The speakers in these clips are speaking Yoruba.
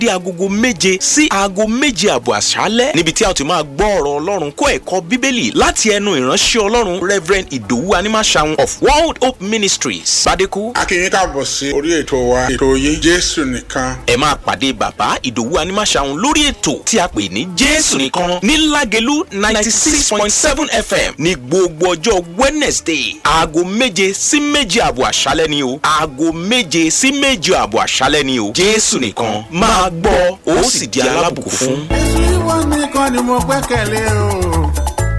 dé agogo méje sí aago méje àbọ̀ àṣálẹ́ níbi tí a ti máa gbọ́ ọ̀rọ̀ ọlọ́run kó ẹ̀kọ́ bíbélì láti ẹnu ìránṣẹ́ ọlọ́run reverend ìdòwú animaṣahun of world hope ministries bàdékù. a kí yín káàbọ̀ sí orí ètò wa ètò yìí jésù nìkan. ẹ máa pàdé bàbá ìdòwú animaṣahun lórí ètò tí a pè ní jésù nìkan ní lágẹ̀lú ninety six point seven fm ní gbogbo ọjọ́ wednesday aago méje sí méje àbọ̀ àṣálẹ́ ni o aago méje sí méje àbọ̀ àṣálẹ́ ni o jésù nìkan máa gbọ́ ó sì di alábùkún fún. èsì ìwọ nìkan ni mo gbẹ́kẹ̀lé o.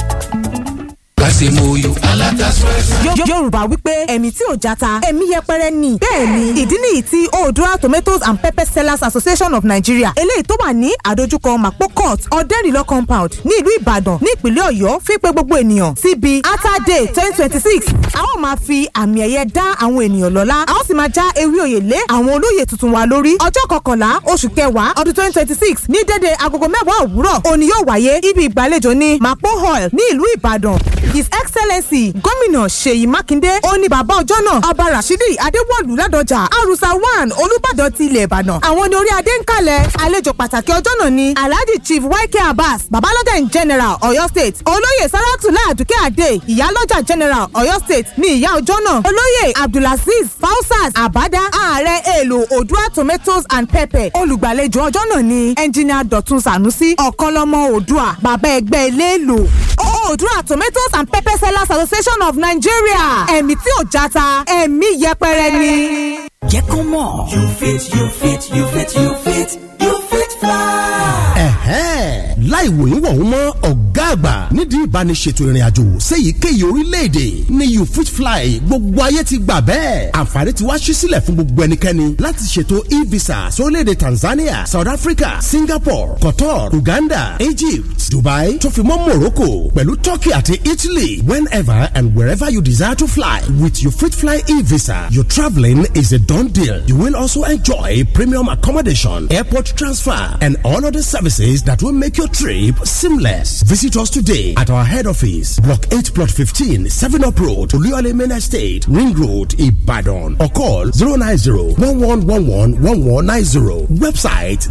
kásìmóyò alákàsọ́ẹ̀sì. Yo- yorùbá wípé ẹ̀mí tí ò játa ẹ̀mí yẹpẹrẹ ni bẹ́ẹ̀ ni ìdí nìyí tí oodua tomatoes and pepper sellers association of nigeria eléyìí tó wà ní àdójúkọ mapo court ọ̀dẹ́rìlọ́ compound ní ìlú ìbàdàn ní ìpínlẹ̀ ọ̀yọ́ fi pé gbogbo ènìyàn síbi ata day twenty twenty six a ó máa fi àmì ẹ̀yẹ dá àwọn ènìyàn lọ́lá a ó sì máa já ewé òye lé àwọn olóyè tuntun wa lórí ọjọ́ kọkànlá oṣù kẹwàá ọdún twenty twenty six ní dédé agogo mẹ́wàá òwúrọ̀ òní yóò wáyé ibi ìgbàlejò ní mapo hall ní ìlú ìbàdàn his excellency gómìnà ṣèyí mákindé ó ní bàbá ọjọ́ náà ọba rashidi adéwọ̀lú ládọjà arusa one olùbàdàn ti ilẹ̀ ìbàdàn àwọn ní orí adé ń kalẹ̀ àlejò pàtàkì ọjọ́ náà ni alhaji chief yk abbas babalọ́jà in general ọ̀yọ́ state olóyè saratula àdùkẹ́ adé ìyálọ́jà general ọ̀yọ́ state ní ìyá ọjọ́ náà olóyè abdulaziz fausas abada ààrẹ èlò odua tomatoes and pepper olùgbàlejò ọjọ́ náà ni engineer dọ̀tun sanusi ọ̀kanlọ́mọ odua bàbá ẹgbẹ́ eléèlò odua tomatoes and pepper sellers association of nigeria ẹ̀mí tí ò játa ẹ̀mí yẹpẹrẹ ni. jẹ́ kó mọ̀. you fit you fit you fit you fit you fit fly. ẹ̀hẹ́n láì wòyún wọ̀hún mọ́ ọ̀gá àgbà nídìí ìbániṣètò ìrìn àjò séyìíkéyìí orílẹ̀-èdè ní you fit fly gbogbo ayé ti gbà bẹ́ẹ̀ àǹfààní ti wá ṣí sílẹ̀ fún gbogbo ẹnikẹ́ni láti ṣètò e-visa sórílẹ̀-èdè tanzania south africa singapore qatar uganda egypt dubai tó fi mọ́ morocco pẹ̀lú turkey àti italy whenever and wherever you desire to fly with you fit fly e-visa your travelling is a done deal you will also enjoy premium accommodation airport transfer and all other services that will make your trip seamless. Visit us today at our head office, Block 8, Plot 15, 7 Up Road, Oluyole Main Estate, Ring Road, Ibadan. Or call 090 1111 1190. Website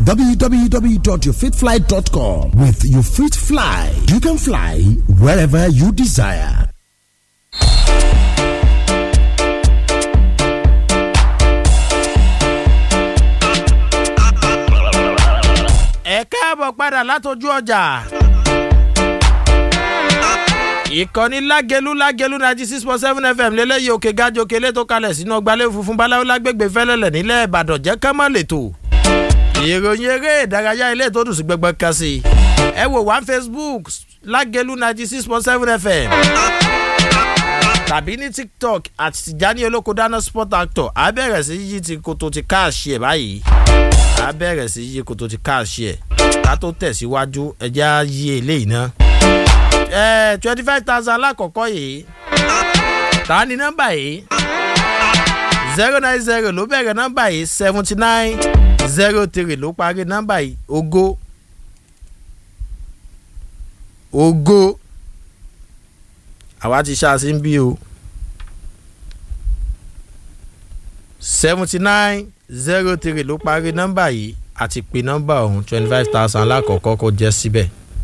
www.yourfitfly.com. With You Fit Fly, you can fly wherever you desire. ẹ káàbọ̀ padà látọjú ọjà. ìkànnì lágẹlú lágẹlú ninety six point seven fm lélẹ́yìí òkè gájọ kélé tó kalẹ̀ sínú ọgbàlẹ̀ funfun báláwo lágbègbè fẹ́lẹ́lẹ̀ nílẹ̀ ìbàdàn jẹ́ ká má lè tò. ìròyìn eré ìdárayá ilé tó dùn sí gbẹgbẹ kan sí i. ẹ wò wá facebook lágẹlú ninety six point seven fm tàbí ní tiktok àti tìjání olóko dáná sport actor á bẹ̀rẹ̀ sí yí ti koto ti káàṣì ẹ̀ báyìí a bẹ̀rẹ̀ sí yí koto ti káàṣì ẹ̀ ká tó tẹ̀síwájú ẹjẹ́ á yí eléyìí ná. ẹ twenty five thousand alákọ̀ọ́kọ́ yìí ta ni nọ́mbà yìí zero nine zero ló bẹ̀rẹ̀ nọ́mbà yìí seventy nine zero three ló parí nọ́mbà yìí ogo ogo àwa ti ṣáàṣì ń bí o seventy nine zero three ló parí nọ́mbà yìí àti pé nọ́mbà ọ̀hún twenty five thousand alákọ̀ọ́kọ́ kó jẹ́ síbẹ̀.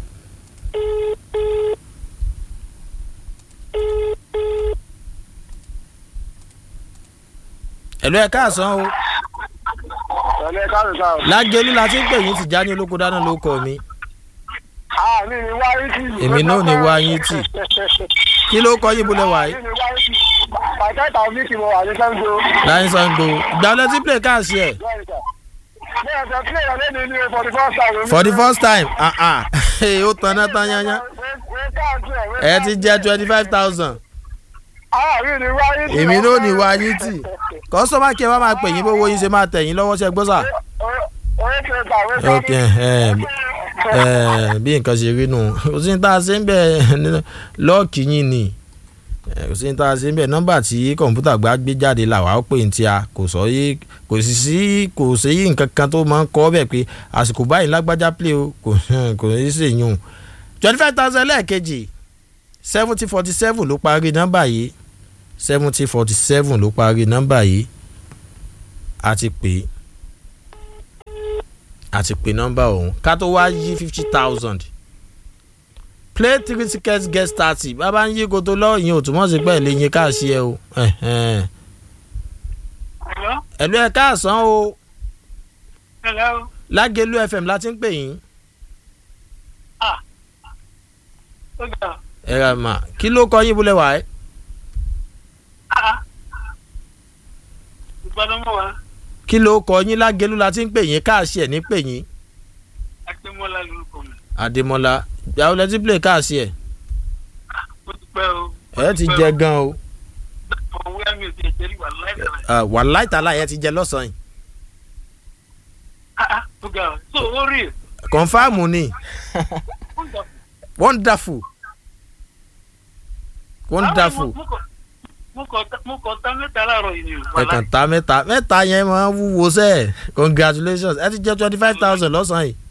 ẹ̀lú ẹ̀ káàsán o Ẹ̀lẹ́ káàrin sáà. lágẹ̀lú la ti ń pè yín tìjà ní olóko dáná ló kọ mi Àmì ni wáyé tì. Èmi náà ni wáyé tì. kí ló kọ yín bólẹ̀ wáyé. Àmì ni wáyé tì. Bàtà ìtàwọn mi kì í mọ wà ní Sango. láyé sango ìgbàlẹ̀ tí play káàsì ẹ̀ Bẹ́ẹ̀ sọ pé ìyàlẹ́ mi ní for the first time. for the first time ah ah ó tan náà tán yányá ẹ ti jẹ́ twenty five thousand Àmì ni wáyé tì. èmi náà ní wáyé tì kọ́sọ́mà kí ẹ bá máa pè yín bówó yín ṣe máa tẹ̀ yín lọ́wọ́ ṣe gbọ́ sà. Oye ṣe gbà wé sọ. ok ẹ ẹ bí nǹkan ṣe rí nù kò sí ní tá a ṣe ń bẹ lọ́ọ̀kì yín ni ẹ, kò sí ní tá a ṣe ń bẹ nọ́mbà tí kọ̀ǹpútà gbá gbé jáde là wá ó pè ní tí a kò sọ yé kò sì sí kò sí yí nǹkan kan tó máa ń kọ́ bẹ́ẹ̀ pé àsìkò báyìí lágbájá play o kò kò ní í ṣèyún twenty five thousand lẹ́ẹ̀kejì seventy forty seven ló parí nọ́mbà yìí seventy forty seven ló parí nọ́mbà yìí a ti pè é àti pé nọ́mbà òun ká tó wá yí fifty thousand play three tickets get thirty bàbá ń yí koto lọ ìyẹn ò túmọ̀ sí pé ẹ̀ lè yín káàsì ẹ o ẹ̀hẹ́n. Hello? ẹ̀lú ẹ̀ káàsán o Hello? lágẹ̀lú fm láti ń pè yín Ah. Ó ga. ẹ rà mà kí ló kọ yín búlẹ̀ wá ẹ́ Ah. Ìgbàdàn mọ́ wa. kí ló kọ yín lágẹ̀lú láti ń pè yín káàsì ẹ̀ ní pè yín Akínmọ́lá lorúkọ mi. àdèmọ́lá ìyàwó lẹ́tí play káàsì ẹ̀ Ó ti pẹ́ o. ẹ̀ ti jẹ gan o Òwe mi ò ti ẹ̀jẹ̀ rí wà láìpẹ́. Ah, wàláì tàlà ẹ̀ ti jẹ lọ́sàn-án yìí Ah ah. Ó ga. So ó rí. kọ̀nfàmù ni wonderful wonderful Mo kọ̀ mo kọ̀ tá mẹ́ta láàárọ̀ yìí ni o. ẹ kàn ta mẹ́ta mẹ́ta yẹn máa ń wúwo sẹ́ẹ̀ congratulations ẹ ti jẹ́ twenty five thousand lọ́sàn-án yìí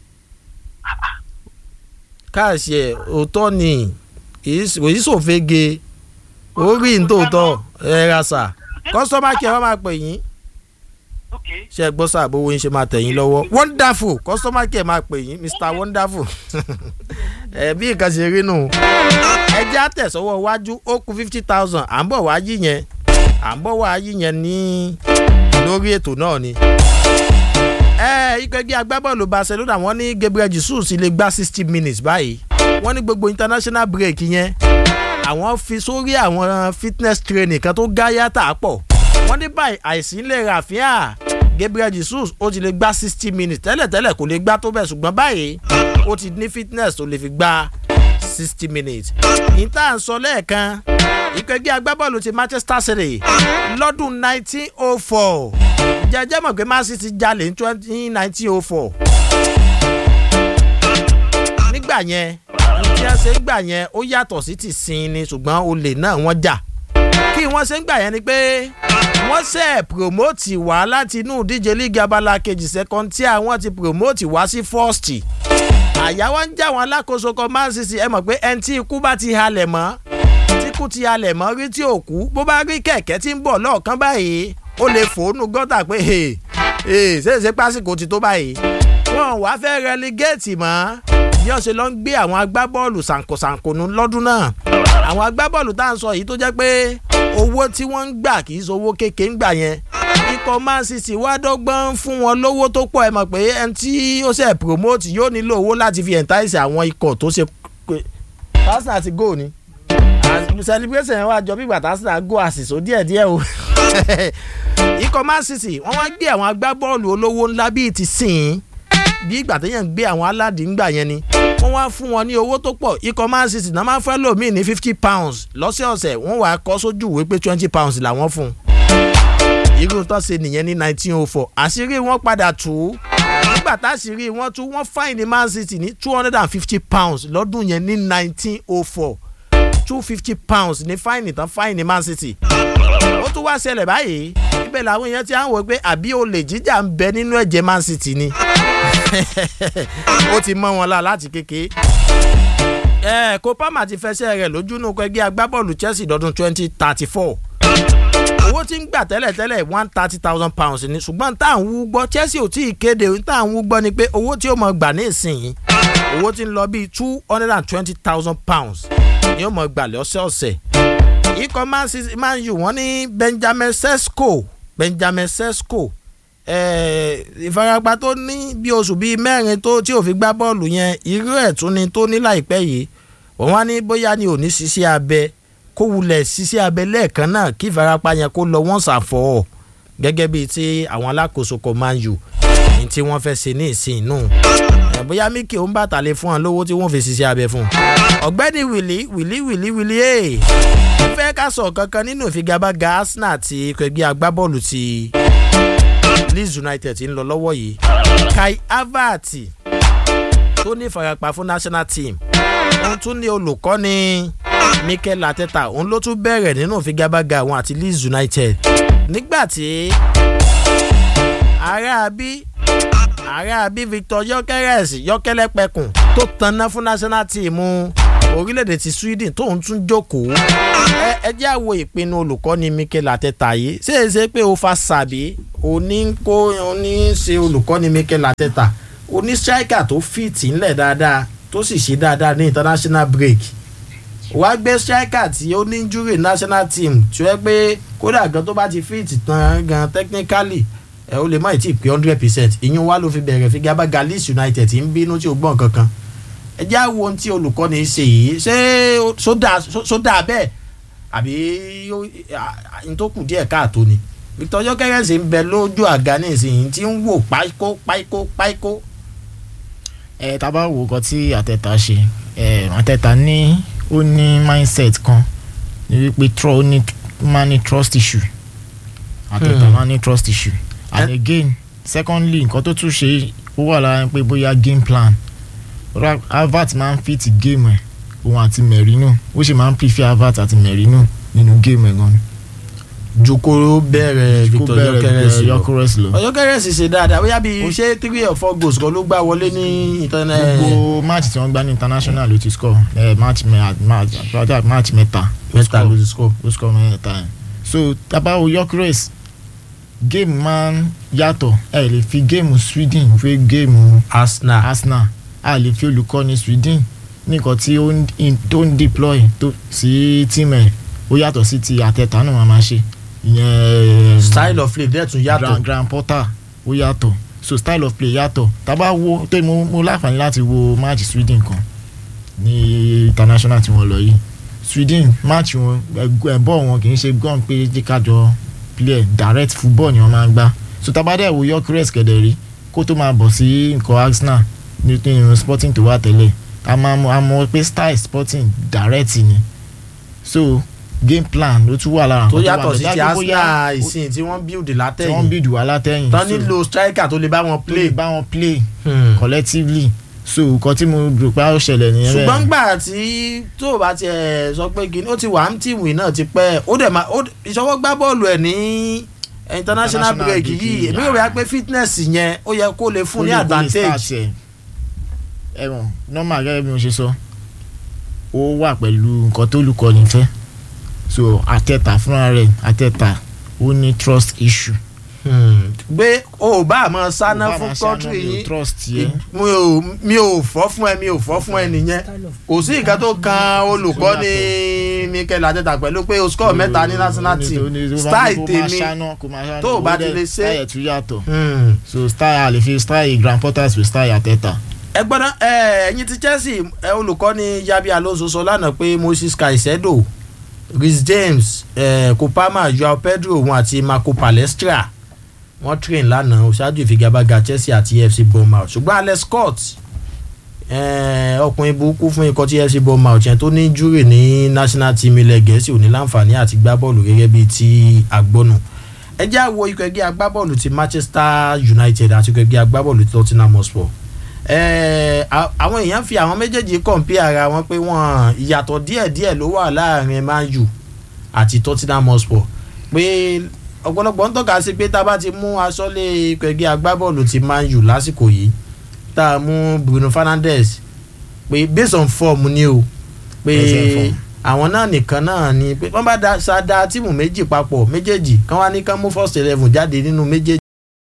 káàsì ẹ̀ òótọ́ ni òyì sòfege orí ntòótọ́ ẹ ra sà kọ́sọ́mà kí ẹ wá máa pè yín Okay. ṣe é gbọ́ sáà bówó yín ṣe máa tẹ̀ yín lọ́wọ́ wonderful kọ́sọ́mà kí ẹ máa pè yín mr wonderful ẹ bí nǹkan ṣe rí nù ẹ jẹ́ àtẹ̀sọ́wọ́ iwájú ó kù fifty thousand à ń bọ̀ wá yí yẹn à ń bọ̀ wá yí yẹn ní lórí ètò náà ni. ẹ ikọ̀ ẹgbẹ́ agbábọ́ọ̀lù barcelona wọ́n ní gabriel jesus lè gba sixty minutes báyìí wọ́n ní gbogbo international break yẹn àwọn fi sórí àwọn fitness training kan tó gá yàtà pọ̀ wọ́n ní báyìí àìsí lè ràfíà gabriel jesus ó ti lè gba sixty minutes tẹ́lẹ̀tẹ́lẹ̀ kò lè gbá tó bẹ̀ ṣùgbọ́n báyìí ó ti ní fitness tó lè fi gba sixty minutes. ìta ń sọ lẹ́ẹ̀kan ìkẹ́gbẹ́ agbábọ́ọ̀lù ti manchester city lọ́dún nineteen oh four jẹjẹ mọ̀ pé man city jalè ní twenty nineteen oh four nígbà yẹn tí wọ́n ṣe ń gbà yẹn ó yàtọ̀ sí ti sin ni ṣùgbọ́n olè náà wọ́n jà kí wọ́n ṣe ń gbà yẹn ni pé wọ́n ṣe promote wá láti inú ìdíje league abala kejì second tí àwọn ti promote wá sí first àyà wọn ń já wọn alákòóso kan man city ẹ mọ̀ pé ẹni tí ikú bá ti halẹ̀ mọ́ tí ikú ti halẹ̀ mọ́ rí tí ò kú bó bá rí kẹ̀kẹ́ tí ń bọ̀ lọ́ọ̀kan báyìí ó lè fòónù gọ́tà pé ṣèṣe pásìkò ti tó báyìí wọn wá fẹ́ relegate mọ́ bí wọ́n ṣe lọ ń gbé àwọn agbábọ́ọ̀lù sànkosànkonu lọ́dún náà àwọn agbábọ́ọ̀lù tá à ń sọ yìí tó jẹ́ pé owó tí wọ́n ń gbà kì í ṣe owó kékeré ń gbà yẹn ikọ̀ man city wá dọ́gbọ́n fún wọn lówó tó pọ̀ ẹ mọ̀ pé ẹni tí ó ṣe promote yóò nílò owó láti fi entice àwọn ikọ̀ tó ṣe pé arsenal ti go ni celebration yẹn wá jọ bí gbàtà arsenal go àṣìṣó díẹ̀díẹ̀ o ikọ̀ man city wọ́n wá gbé àwọn agbábọ́ọ̀lù olówó ńlá bíi ti sìn bí ìgbà téèyàn ń gbé àwọn aládìíngbà yẹn ni wọ́n wá fún wọn ní owó tó pọ̀ ikọ̀ man city náà máa ń fẹ́ lòmíì ní fifty pounds lọ́sẹ̀ọ̀sẹ̀ wọ́n wàá kọ́ sójú ìwé pé twenty pounds làwọn fún un irú tó ṣe nìyẹn ní nineteen oh four àṣírí wọn padà tú nígbà táṣírí wọn tú wọn fáìní man city ní two hundred and fifty pounds lọ́dún yẹn ní nineteen oh four two fifty pounds ní fáìní tán fáìní man city ó tún wá ṣẹlẹ̀ báyìí ibẹ̀ làwọn èèyàn ti à ń wò pé àbí olè jíjà ń bẹ nínú ẹ̀jẹ̀ man city ni ó ti mọ́ wọn la láti kéke. ẹ kó palmer ti fẹsẹ̀ rẹ̀ lójúnú ẹgbẹ́ agbábọ́ọ̀lù chelsea lọ́dún twenty thirty four owó tí ń gbà tẹ́lẹ̀tẹ́lẹ̀ one thirty thousand pounds ni ṣùgbọ́n tá à ń wú gbọ́ chelsea ò tí ì kéde tá à ń wú gbọ́ ni pé owó tí ó mọ̀ gbà ní ìsìn owó tí ń lọ bíi two hundred and twenty thousand pounds ni ó mọ̀ gbà lọ́sẹ̀ọ̀sẹ̀ ikọ̀ man u wọ́n ní benjamin sesko benjamin sesko ìfarapa tó ní bí oṣù bíi mẹ́rin tó tí ò fi gbá bọ́ọ̀lù yẹn irú ẹ̀ tún ni tó ní láìpẹ́ yìí wọ́n wá ní bóyá ni ò ní ṣiṣẹ́ abẹ kó wulẹ̀ ṣiṣẹ́ abẹ lẹ́ẹ̀kan náà kí ìfarapa yẹn kó lọ wọ́n ṣàfọ̀ gẹ́gẹ́ bíi ti àwọn alákòóso kan Man U ní tí wọ́n fẹ́ ṣe ní ìsìn inú bóyá Mikel ń bàtà lè fún wọn lówó tí wọ́n fi ṣiṣẹ́ abẹ fún ọ̀gbẹ́ni wìlí wìlí wìlí wìlí ẹ̀ fẹ́ ká sọ kankan nínú ìfigagbága Arsenal àti ẹgbẹ́ agbábọ́ọ̀lù ti Leeds United ń lọ lọ́wọ́ yìí Kai Havertz tó ní ìfarapa fún national team òun tún ní olùkọ́ni Mikel Arteta òun ló tún bẹ̀rẹ̀ nínú ìfigagbága àwọn àti Leeds United nígbà tí aráabí aráabí Victor Gyökeres Yọ́kẹ́lẹ́ pẹkùn tó tanná fún national team orílẹ̀-èdè ti Sweden tóun tún jókòó ẹ jẹ́ àwo ìpinnu olùkọ́ni Mikel Arteta yìí ṣé é ṣe pé ó fa sàbí òní kó òní ṣe olùkọ́ni Mikel Arteta o ní striker tó fit ńlẹ̀ dáadáa tó sì ṣe dáadáa ní international break wá gbé striker tí ó ní injury national team tí ó yẹ pé kódà gan tó bá ti fit tán gan technically ẹ ó lè má tí ì pé hundred percent ìyún wa ló fi bẹ̀rẹ̀ fi gábá galis united tí ń bínú tí ó gbọ́n kankan ẹ já wo ohun tí olùkọ́ni ṣe yìí ṣé ó- ṣó dáa- ṣó- ṣó dáa bẹ́ẹ̀ àbí ó- à- à- n tó kù díẹ̀ káàtó ni victor yọkẹrẹsì ń bẹ lójú àga nísìnyí tí ń wò páíkó páíkó páíkó ẹ tá a bá wo nǹkan tí àtẹ̀tà ṣe ẹ àtẹ̀tà ní ó ní mindset kan ní wípé tr- ó ní máa ní trust issue àtẹ̀tà Hmm. máa ní trust issue and Eh. again secondly nǹkan tó tún ṣe ó wà lára pé bóyá game plan Ra- Havertz máa ń fit game ẹ̀ òun àti Merino ó sì máa ń prefer Havertz àti Merino nínú game ẹ̀ gan ni. ju kó bẹ̀rẹ̀ kó victor bẹ̀rẹ̀ yọkẹrẹsì lọ Gyökeres lọ. yọkẹrẹsì ṣe dáadáa bóyá bíi Ó- ṣé three or four goals kan ló gbá wọlé ní internet gbogbo match tí wọ́n gbá ní international ló ti score ẹ match mẹ match rather match mẹ́ta ó mẹ́ta score ló ti score. ó score mẹ́ta yẹn so tabawo Gyökeres game máa ń yàtọ̀ ẹ lè fi géèmù Sweden fi géèmù arsenal Arsenal a lè fi olùkọ́ni Sweden nìkan tí ó ń in- tó ń deploy tó sí team ẹ̀ ó yàtọ̀ sí ti àtẹ̀tà náà máa máa ṣe ìyẹn style of play dẹ̀ tún yàtọ̀ grand grand porter ó yàtọ̀ so style of play yàtọ̀ tábà wo tó mo mo láǹfààní láti wo match Sweden kan ní international tí wọ́n lọ yìí Sweden match wọn ẹ̀bọ̀ wọn kì í ṣe gọ́n pé jẹ́ kájọ play direct football ni wọ́n máa ń gbá so tábà dẹ̀ wo Gyökeres kẹ̀dẹ̀ rí kó tó máa bọ̀ sí nǹkan Arsenal ní ní sporting tó wà tẹ́lẹ̀ a máa mọ̀ a mọ̀ pé style sporting direct ni so game plan ló tún wà lára tó nǹkan wà yàtọ̀ sí bẹ́ẹ̀. ti Dájú bóyá arsenal ìsìn tí wọ́n build tí wọ́n látẹ̀yìn bìdù wá látẹ̀yìn tán so nílò striker tó lè bá wọn play play. bá wọn play Hmm. collectively so nǹkan tí mo rò pé ó ṣẹlẹ̀ nìyẹn bẹ́ẹ̀. ṣùgbọ́n gbà tí tó o bá tiẹ̀ sọ pé kí ni ó ti wà ní tíìmù náà ti pẹ́ ó dẹ̀ máa ó- ìṣọwọ́ gbá bọ́ọ̀lù ẹ̀ ní international International break break yìí yìí, èmi rò wá pé fitness yẹn ó yẹ kó lè fún ní Ó lè- ó lè advantage. start ẹ̀. ẹ̀wọ̀n normal gẹ́gẹ́ bí mo ṣe sọ ó wà pẹ̀lú nǹkan tó lùkọ́ni fẹ́ so àtẹ̀tà fúnra rẹ̀ àtẹ̀tà ó ní trust issue. Hmm. gbé o ò bá àmọ́ sáná Ó bá fún máa ṣe country àná, mi ò yìí trust yẹ. mi ò mi ò fọ́ fún ẹ mi ò fọ́ fún ẹ nìyẹn kò sí nǹkan tó kan olùkọ́ni Mikel Arteta pẹ̀lú pé o score mẹ́ta ní national team style tèmi tó o bá ti lè ṣe. style tún yàtọ̀ Hmm. so style a lè fi style grand porters with style àtẹ̀tà. ẹ gbọ́dọ̀ ẹ ẹ̀yin ti Chelsea ẹ olùkọ́ni Yabi Alonso sọ lánàá pé Moses Caicedo Reece James ẹ Kopama Joao Pedro òun àti Marco Palestra wọ́n train lánàá ṣáájú ìfigagbága Chelsea àti FC Bournemouth ṣùgbọ́n Alex Scott ẹ, ọkùnrin burúkú fún ikọ̀ tí FC Bournemouth yẹn tó ní júrì ní national team ilẹ̀ Gẹ̀ẹ́sì ò ní láǹfààní àti gbá bọ́ọ̀lù gẹ́gẹ́ bíi ti àgbọ̀nù ẹ jẹ́ àwo ikọ̀ ẹgbẹ́ agbábọ́ọ̀lù ti Manchester United àti ikọ̀ ẹgbẹ́ agbábọ́ọ̀lù ti Tottenham Hotspur ẹ à- àwọn èèyàn fi àwọn méjèèjì kọ̀ǹpì ara wọn pé wọ́n ìyàtọ̀ díẹ̀díẹ̀ ló wà láàrin Man U àti Tottenham Hotspur pé ọ̀pọ̀lọpọ̀ ń tọ́ka sí pé tá a bá ti mú aṣọ́lé ikọ̀ ẹgbẹ́ agbábọ́ọ̀lù ti Man U lásìkò yìí tá a mú Bruno Fernandes pé based on form ni o pé Based on form. àwọn náà nìkan náà ni pé wọ́n bá da sa da tíìmù méjì papọ̀ méjèèjì kán wá ní kán mú first eleven jáde nínú méjèèjì